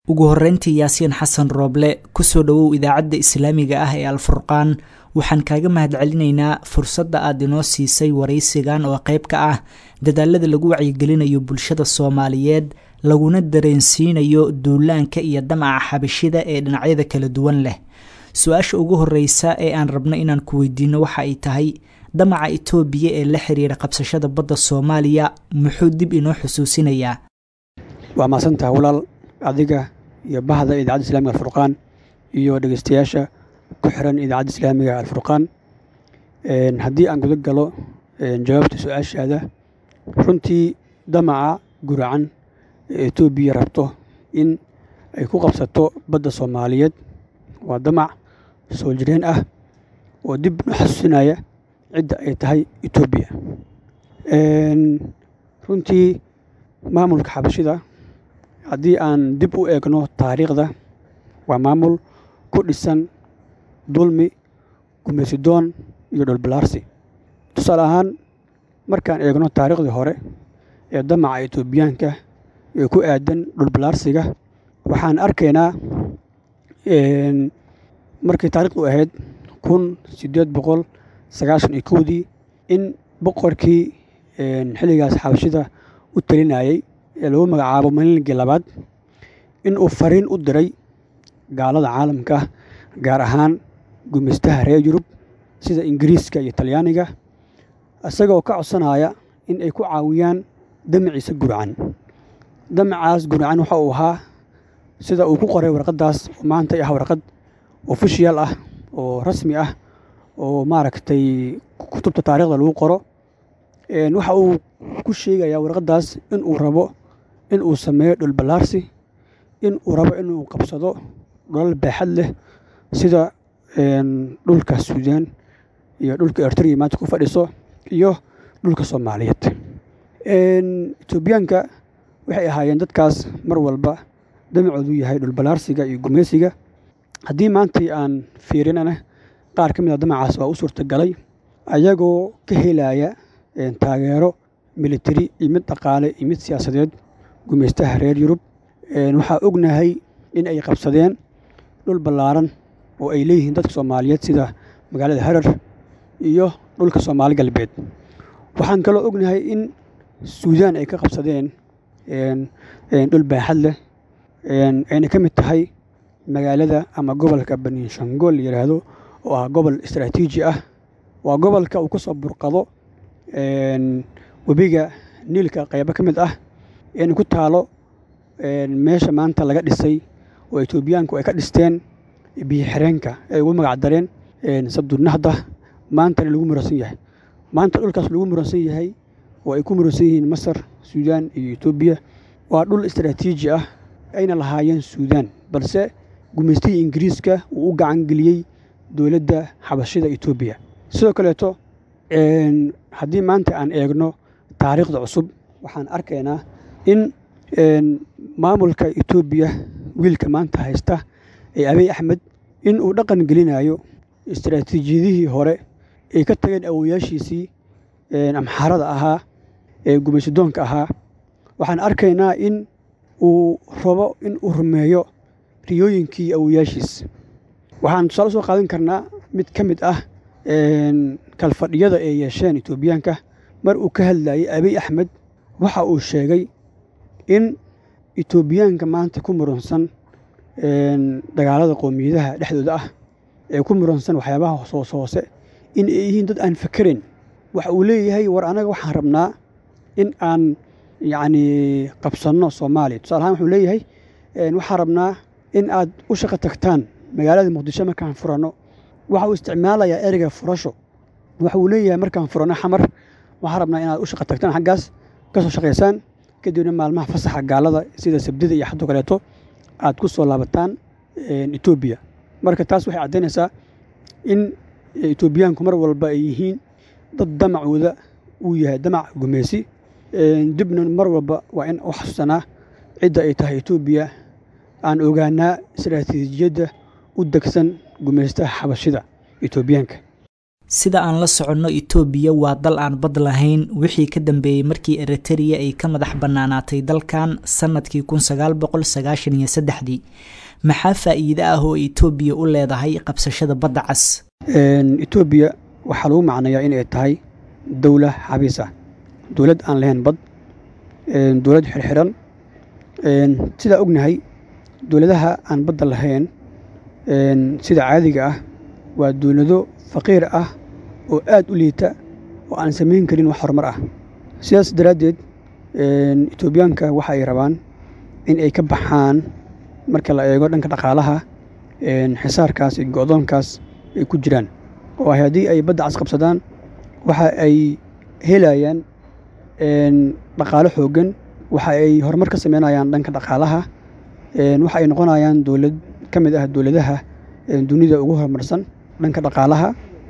ugu horreyntii yaasiin xasan rooble kusoo dhowow idaacadda islaamiga ah ee alfurqaan waxaan kaaga mahadcelinaynaa fursadda aad inoo siisay waraysigan oo qayb ka ah dadaalada lagu wacyigelinayo bulshada soomaaliyeed laguna dareensiinayo duulaanka iyo damaca xabashida ee dhinacyada kala duwan leh su-aasha ugu horreysa ee aan rabno inaan ku weydiino waxa ay tahay damaca itoobiya ee la xiriira qabsashada badda soomaaliya muxuu dib inoo xusuusinayaa waa maasantaha walaal adiga iyo bahda idaacadda islamiga alfurqaan iyo dhegeystayaasha ku xiran idaacadda islaamiga alfurqaan haddii aan guda galo jawaabta su-aashaada runtii damaca guracan ee etoobiya rabto in ay ku qabsato badda soomaaliyeed waa damac soo jireen ah oo dib u xasuusinaya cidda ay tahay etoobiya runtii maamulka xabashida haddii aan dib u eegno taariikhda waa maamul ku dhisan dulmi gumaysidoon iyo dholbalaarsi tusaale ahaan markaan eegno taariikhdii hore ee damaca etoobiyaanka ee ku aadan dhulbalaarsiga waxaan arkaynaa markii taarikhdu ahayd kun siddeed boqol sagaashan iyo kowdii in boqorkii xilligaas xabashida u talinayey ee lagu magacaabo malinligii labaad in uu fariin u diray gaalada caalamka gaar ahaan gumaystaha reer yurub sida ingiriiska iyo talyaaniga isagoo ka codsanaya in ay ku caawiyaan damaciisa gurcan damacaas gurcan waxa uu ahaa sida uu ku qoray warqaddaas oo maanta ah warqad ofishiyal ah oo rasmi ah oo maaragtay kutubta taarikhda lagu qoro waxa uu ku sheegayaa warqaddaas in uu rabo in uu sameeyo dhulballaarsi in uu rabo inuu qabsado dholal baaxad leh sida dhulka suudaan iyo dhulka ertriya maanta ku fadhiso iyo dhulka soomaaliyeed etoobiyaanka waxay ahaayeen dadkaas mar walba damacoodu yahay dhulballaarsiga iyo gumaysiga haddii maantai aan fiirinana qaar ka mid a damacaas waa u suurtagalay ayagoo ka helaya taageero militari iyo mid dhaqaale iyo mid siyaasadeed gumaystaha reer yurub waxaa ognahay in ay qabsadeen dhul ballaaran oo ay leeyihiin dadka soomaaliyeed sida magaalada harar iyo dhulka soomaali galbeed waxaan kaloo ognahay in suudaan ay ka qabsadeen dhul baaxad leh ayna ka mid tahay magaalada ama gobolka baninshangool la yidhaahdo oo ah gobol istaraatiiji ah waa gobolka uu ka soo burqado webiga niilka qaybo ka mid ah eena ku taalo meesha maanta laga dhisay oo etoobiyaanku ay ka dhisteen biyo xireenka ay ugu magac dareen sabdunahda maantana lagu muransan yahay maanta dhulkaas lagu muransan yahay oo ay ku muransan yihiin masar suudaan iyo etoobiya waa dhul istaraatiiji ah ayna lahaayeen suudaan balse gumaystihii ingiriiska uu u gacan geliyey dowladda xabashida etoobiya sidoo kaleeto haddii maanta aan eegno taariikhda cusub waxaan arkaynaa in maamulka etoobiya wiilka maanta haysta ee abiy axmed in uu dhaqan gelinayo istaraatiijiyadihii hore ay ka tageen awoyaashiisii amxaarada ahaa ee gumaysidoonka ahaa waxaan arkaynaa in uu rabo in uu rumeeyo riyooyinkii awoyaashiis waxaan tusaale soo qaadan karnaa mid ka mid ah kalfadhiyada ay yeesheen etoobiyaanka mar uu ka hadlayay abiy axmed waxa uu sheegay in etoobiyaanka maanta ku muransan dagaalada qoomiyadaha dhexdooda ah ee ku muransan waxyaabaha hoos hoose in ay yihiin dad aan fakerayn waxa uu leeyahay war anaga waxaan rabnaa in aan yacni qabsanno soomaaliya tusaale ahaan wuxuu leeyahay waxaan rabnaa in aad u shaqo tagtaan magaalada muqdisho markaan furanno waxa uu isticmaalayaa ereyga furasho waxa uu leeyahay markaan furanno xamar waxaan rabnaa inaad u shaqo tagtaan xaggaas ka soo shaqaysaan kadibna maalmaha fasaxa gaalada sida sabdida iyo xadoo kaleeto aad ku soo laabataan etoobiya marka taas waxay caddaynaysaa in etoobiyaanku mar walba ay yihiin dad damacooda uu yahay damac gumeysi dibna mar walba waa in u xasuusanaa cidda ay tahay etoobiya aan ogaanaa istaraatiijiyadda u degsan gumaystaha xabashida etoobiyaanka sida aan la soconno itoobiya waa dal aan bad lahayn wixii ka dambeeyey markii eritereya ay ka madax bannaanaatay dalkan sannadkii kun sagaal boqol sagaashan iyo saddexdii maxaa faa'iide ah oo itoobiya u leedahay qabsashada badda cas etoobiya waxaa lagu macnayaa inay tahay dowla xabiis ah dowlad aan lahayn bad dowlad xirxiran sidaa ognahay dowladaha aan badda lahayn sida caadiga ah waa dowlado faqiir ah oo aad u liita oo aan samayn karin wax horumar ah sidaas daraaddeed etoobiyaanka waxa ay rabaan in ay ka baxaan marka la eego dhanka dhaqaalaha xisaarkaas iyo go'doonkaas ay ku jiraan oo haddii ay badda cas qabsadaan waxa ay helayaan dhaqaalo xooggan waxa ay horumar ka sameynayaan dhanka dhaqaalaha waxa ay noqonayaan dowlad ka mid ah dowladaha dunida ugu horumarsan dhanka dhaqaalaha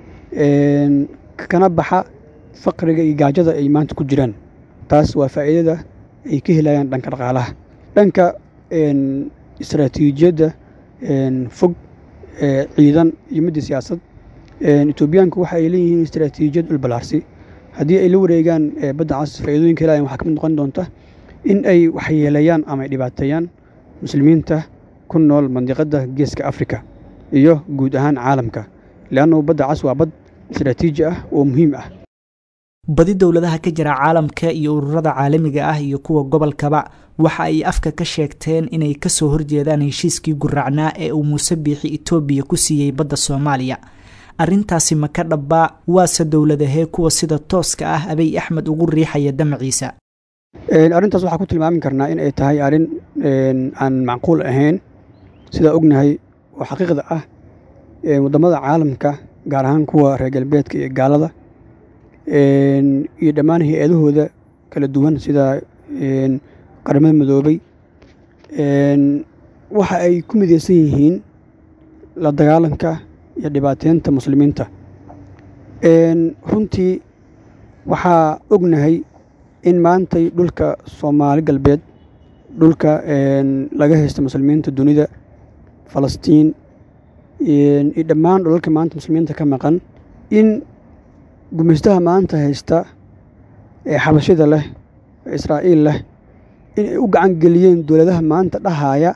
kana baxa faqriga iyo gaajada ay maanta ku jiraan taas waa faa'iidada ay ka helayaan dhanka dhaqaalaha dhanka istaraatiijiyadda fog ciidan iyo midda siyaasad etoobiyaanku waxa ay leeyihiin istaraatiijiyad dhulbalaarsi haddii ay la wareegaan badda cas faa'iidooyinka helayan waxaa ka mid noqon doonta in ay waxyeeleeyaan ama ay dhibaateeyaan muslimiinta ku nool mandiqadda geeska afrika iyo guud ahaan caalamka leannu badda cas waa bad istaraatiiji ah oo muhiim ah badi dowladaha ka jira caalamka iyo ururada caalamiga ah iyo kuwa gobolkaba waxa ay afka ka sheegteen inay kasoo horjeedaan heshiiskii guraacnaa ee uu muuse biixi etoobiya ku siiyey badda soomaaliya arrintaasi ma ka dhabbaa waase dowladahee kuwa sida tooska ah abiy axmed ugu riixaya damaciisa arrintaas waxaa ku tilmaami karnaa in ay tahay arrin aan macquul ahayn sidaa ognahay oo xaqiiqda ah waddamada caalamka gaar ahaan kuwa reer galbeedka iyo gaalada iyo dhammaan hay-adahooda kala duwan sida qaramada midoobay waxa ay ku midaysan yihiin la dagaalanka iyo dhibaateynta muslimiinta runtii waxaa ognahay in maantay dhulka soomaali galbeed dhulka laga haysta muslimiinta dunida falastiin iyo dhammaan dhulalka maanta muslimiinta ka maqan in gumaystaha maanta haysta ee xabashida leh ee israa'iil leh in ay u gacan geliyeen dowladaha maanta dhahaaya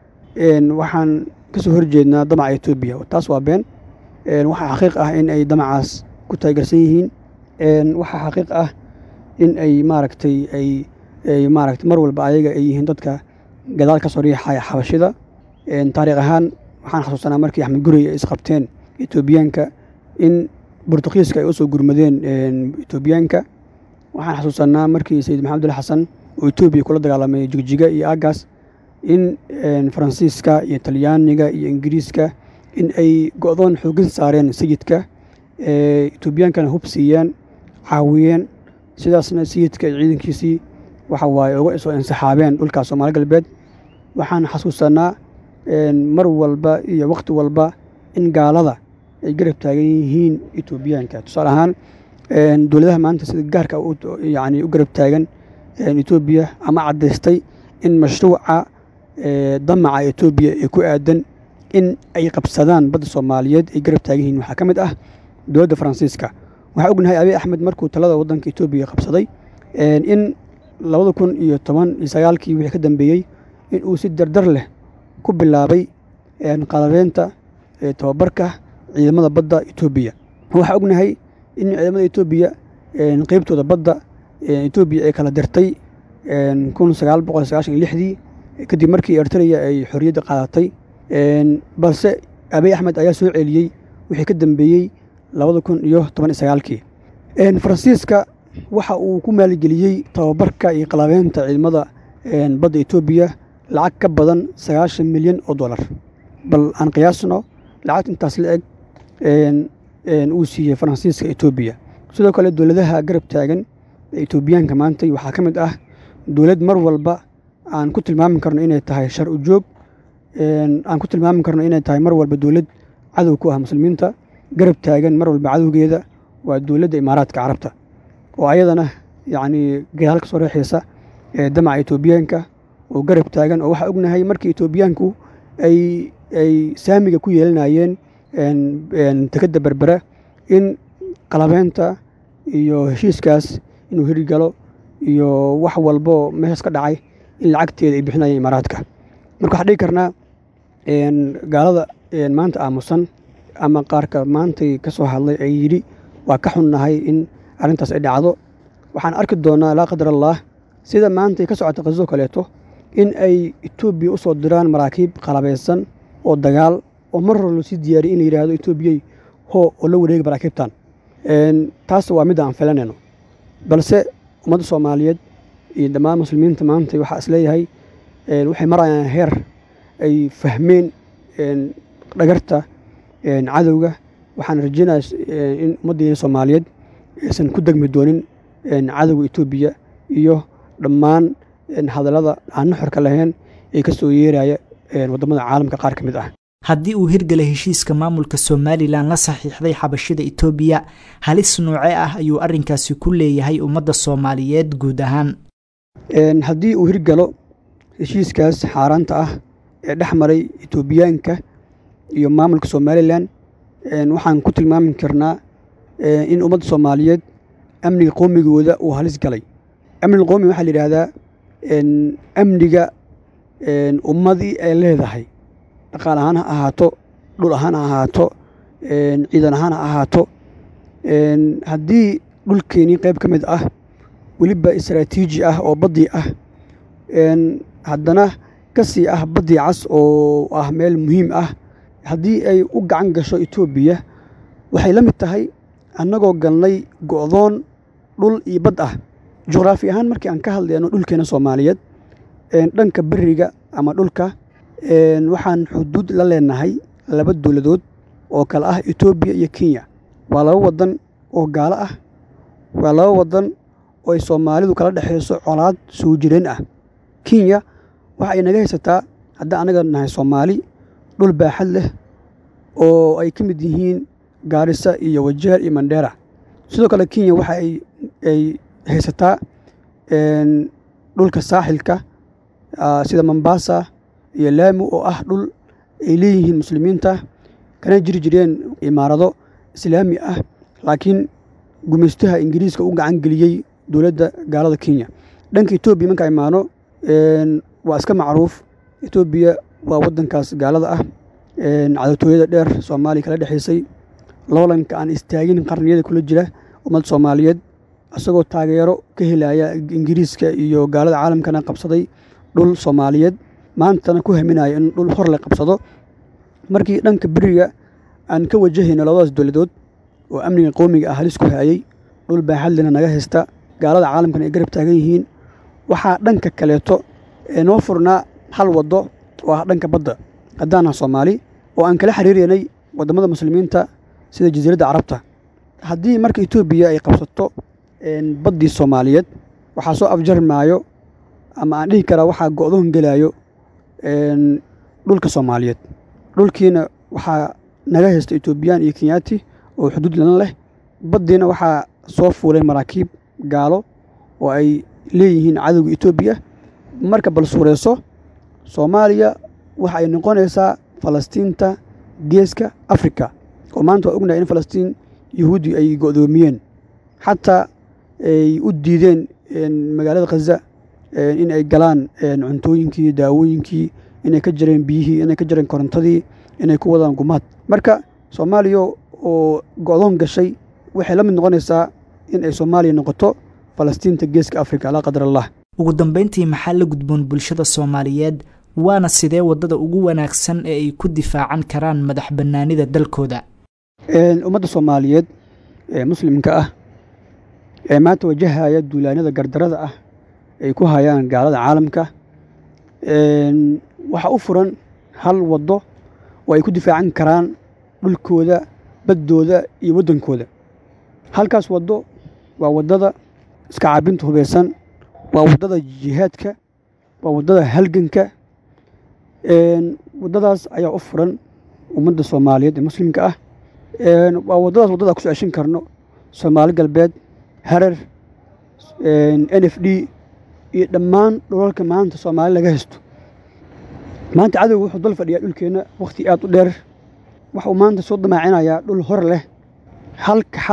waxaan ka soo horjeednaa damaca etoobiya taas waa been waxaa xaqiiq ah in ay damacaas ku taageersan yihiin waxaa xaqiiq ah in ay maaragtay ay maaragtay mar walba ayaga ay yihiin dadka gadaal ka soo riixaya xabashida taariikh ahaan waxaan xasuusanaa markii axmed gurey ay isqabteen etoobiyaanka in bortugiiska ay u soo gurmadeen etoobiyaanka waxaan xasuusanaa markii sayid maxamed ali xasan oo etoobiya kula dagaalamay jigjiga iyo aagaas in faransiiska iyo talyaaniga iyo ingiriiska in ay go'doon xooggan saareen sayidka etoobiyaankana hub siiyeen caawiyeen sidaasna sayidka iyo ciidankiisii waxa waaye uga soo insaxaabeen dhulkaas soomaali galbeed waxaan xasuusanaa mar walba iyo wakhti walba in gaalada ay garab taagan yihiin etoobiyaanka tusaale ahaan dowladaha maanta sida gaarka yani u garab taagan etoobiya ama caddaystay in mashruuca damaca etoobiya ee ku aadan in ay qabsadaan badda soomaaliyeed ay garab taagan yihiin waxaa ka mid ah dowladda faransiiska waxaa ognahay abiy axmed markuu talada waddanka etoobiya qabsaday in labada kun iyo toban iyo sagaalkii wixii ka dambeeyey in uu si dardar leh ku bilaabay qalabeynta tababarka ciidamada badda etoobiya waxaa ognahay in ciidamada etoobiya qeybtooda badda etoobiya ay kala dirtay kun sagaal boqol sagaashan iyo lixdii kadib markii ertreya ay xorriyadda qaadatay balse abiy axmed ayaa soo celiyey wixii ka dambeeyey labada kun iyo toban iyo sagaalkii faransiiska waxa uu ku maalgeliyey tababarka iyo qalabeynta ciidamada badda etoobiya lacag ka badan sagaashan milyan oo dollar bal aan qiyaasno lacagta intaas la eg uu siiyey faransiiska etoobiya sidoo kale dowladaha garab taagan ee etoobiyaanka maantay waxaa ka mid ah dowlad mar walba aan ku tilmaami karno inay tahay shar u joog aan ku tilmaami karno inay tahay mar walba dowlad cadow ku ah muslimiinta garab taagan mar walba cadowgeeda waa dowladda imaaraadka carabta oo ayadana yacnii gadaal ka soo reexaysa ee damaca etoobiyaanka oo garab taagan oo waxaa ognahay markii etoobiyaanku ay ay saamiga ku yeelanayeen tekadda berbera in qalabeynta iyo heshiiskaas inuu hirgalo iyo wax walbo meeshaas ka dhacay in lacagteeda ay bixinayaan imaaraadka marka waxaan dhigi karnaa gaalada maanta aamusan ama qaarka maantay ka soo hadlay ay yidhi waa ka xunnahay in arrintaas ay dhacdo waxaan arki doonaa laa qadar allah sida maantay ka socota qasoo kaleeto in ay etoobiya u soo diraan maraakiib qalabeysan oo dagaal oo mar hore loosii diyaariyay in la yidhaahdo etoobiyey hoo oo la wareega maraakiibtan taas waa midda aan filanayno balse ummadda soomaaliyeed iyo dhammaan muslimiinta maanta waxaa isleeyahay waxay marayaan heer ay fahmeen dhagarta cadowga waxaan rajeynaya in ummaddeena soomaaliyeed aysan ku degmi doonin cadowga etoobiya iyo dhammaan hadallada aan nuxurka lahayn ee ka soo yeeraya waddamada caalamka qaar ka mid ah haddii uu hirgala heshiiska maamulka somalilan la saxiixday xabashida etoobiya halis noocee ah ayuu arrinkaasi ku leeyahay ummadda soomaaliyeed guud ahaan haddii uu hirgalo heshiiskaas xaaraanta ah ee dhex maray etoobiyaanka iyo maamulka somalilan waxaan ku tilmaami karnaa in ummadda soomaaliyeed amniga qoomigooda uu halis galay amniga qoomiga waxaa la yidhaahdaa amniga ummadii ay leedahay dhaqaal ahaan ha ahaato dhul ahaan ha ahaato ciidan ahaan ha ahaato haddii dhulkeenii qayb ka mid ah weliba istraatiiji ah oo baddii ah haddana ka sii ah baddii cas oo ah meel muhiim ah haddii ay u gacan gasho etoobiya waxay la mid tahay annagoo galnay go'doon dhul iyo bad ah juqraafi ahaan markii aan ka hadlayno dhulkeena soomaaliyeed dhanka beriga ama dhulka waxaan xuduud la leenahay laba dowladood oo kale ah etoobiya iyo kenya waa laba waddan oo gaalo ah waa laba waddan oo ay soomaalidu kala dhexayso colaad soo jireen ah kenya waxa ay naga haysataa haddii annaga nahay soomaali dhul baaxad leh oo ay ka mid yihiin gaarisa iyo wajeer iyo mandheera sidoo kale kenya waxa ay haysataa dhulka saaxilka sida mombasa iyo laami oo ah dhul ay leeyihiin muslimiinta kana jiri jireen imaarado islaami ah laakiin gumaystaha ingiriiska u gacan geliyey dowladda gaalada kenya dhanka etoobiya markaa imaano waa iska macruuf etoobiya waa waddankaas gaalada ah cadowtooyada dheer soomaaliya kala dhexaysay loolanka aan istaagin qarniyada kula jira ummadda soomaaliyeed isagoo taageero ka helaya ingiriiska iyo gaalada caalamkana qabsaday dhul soomaaliyeed maantana ku haminaya in dhul hor la qabsado markii dhanka beriga aan ka wajahayno labadaas dowladood oo amniga qowmiga ah halis ku haayey dhul baaxadlina naga haysta gaalada caalamkana ay garab taagan yihiin waxaa dhanka kaleeto noo furnaa hal waddo oo ah dhanka badda haddaan ah soomaali oo aan kala xiriiranay waddamada muslimiinta sida jasiiradda carabta haddii marka etoobiya ay qabsato baddii soomaaliyeed waxaa soo afjarmaayo ama aan dhihi karaa waxaa go'doon gelaayo dhulka soomaaliyeed dhulkiina waxaa naga haysta etoobiyaan iyo kenyaati oo xuduud lana leh baddiina waxaa soo fuulay maraakiib gaalo oo ay leeyihiin cadowga etoobiya marka bal suureyso soomaaliya waxa ay noqonaysaa falastiinta geeska afrika oo maanta waa ognahay in falastiin yahuudi ay go'doomiyeen xataa ay u diideen magaalada khaza in ay galaan cuntooyinkii daawooyinkii inay ka jireen biyihii inay ka jireen korontadii inay ku wadaan gumaad marka soomaaliya oo go'doon gashay waxay la mid noqonaysaa in ay soomaaliya noqoto falastiinta geeska afrika laa qadar allah ugu dambeyntii maxaa la gudboon bulshada soomaaliyeed waana sidee waddada ugu wanaagsan ee ay ku difaacan karaan madax bannaanida dalkooda ummadda soomaaliyeed ee muslimka ah ee maanta wajahaya duulaanada gardarada ah ay ku hayaan gaalada caalamka waxaa u furan hal waddo oo ay ku difaacan karaan dhulkooda baddooda iyo waddankooda halkaas waddo waa waddada iska caabinta hubaysan waa waddada jihaadka waa waddada halganka waddadaas ayaa u furan ummadda soomaaliyeed ee muslimka ah waa waddadaas waddada kusoo ceshan karno soomaali galbeed harar n f d iyo dhammaan dhulalka maanta soomaali laga haysto maanta cadowga wuxuu dal fadhiyaa dhulkeenna wakhti aad u dheer waxuu maanta soo damaacinayaa dhul hor leh halka xal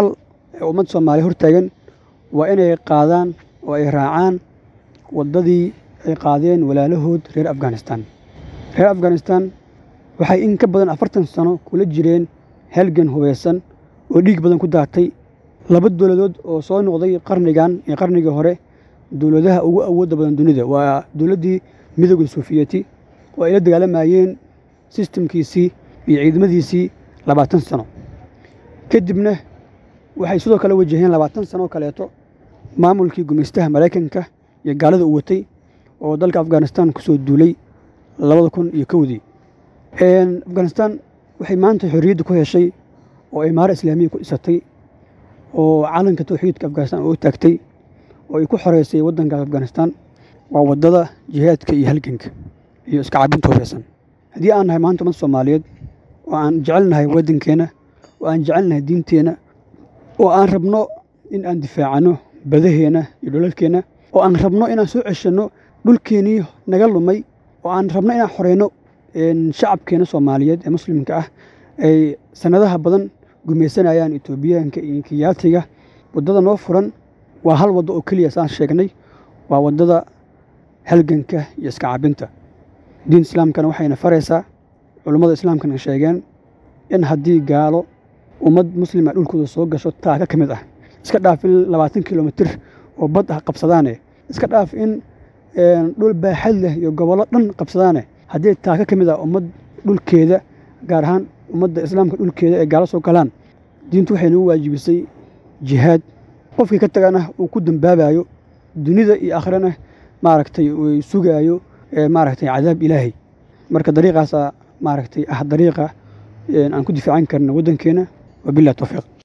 ee ummadda soomaaliya hortaagan waa inay qaadaan oo ay raacaan waddadii ay qaadeen walaalahood reer afghanistan reer afghanistan waxay in ka badan afartan sano kula jireen halgan hubaysan oo dhiig badan ku daatay laba dowladood oo soo noqday qarnigan iyo qarnigii hore dowladaha ugu awoodda badan dunida waa dowladdii midooda sofiyeeti oo ay la dagaalamayeen sistamkiisii iyo ciidamadiisii labaatan sano kadibna waxay sidoo kale wajaheen labaatan sano oo kaleeto maamulkii gumaystaha maraykanka iyo gaalada u watay oo dalka afghanistan ku soo duulay labada kun iyo kowdii afghanistan waxay maanta xorriyadda ku heshay oo imaaro islaamiya ku dhisatay oo calanka tawxiidka afghanistan oo taagtay oo ay ku xoreysay waddankaas afghanistan waa waddada jihaadka iyo halganka iyo iska cabinta hubeysan haddii aan nahay maanta ummadda soomaaliyeed oo aan jecelnahay waddankeenna oo aan jecelnahay diinteenna oo aan rabno in aan difaacano badaheenna iyo dhulalkeenna oo aan rabno inaan soo ceshanno dhulkeennii naga lumay oo aan rabno inaan xoreyno shacabkeenna soomaaliyeed ee muslimka ah ay sannadaha badan gumaysanayaan etoobiyaanka iyo kiyaatiga waddada noo furan waa hal waddo oo keliya saan sheegnay waa waddada halganka iyo iska cabinta diin islaamkana waxayna faraysaa culummada islaamkana sheegeen in haddii gaalo ummad muslima dhulkooda soo gasho taaka ka mid ah iska dhaaf in labaatan kilomitir oo bad ah qabsadaane iska dhaaf in dhul baaxad leh iyo gobollo dhan qabsadaane haddii taaka ka mid ah ummad dhulkeeda gaar ahaan ummadda islaamka dhulkeeda ee gaalo soo galaan diintu waxay nagu waajibisay jihaad qofkii ka tagana uu ku dambaabayo dunida iyo akhrana maaragtay uu sugaayo maaragtay cadaab ilaahay marka dariiqaasaa maaragtay ah dariiqa aan ku difaacan karna waddankeena wabillahi tawfiiq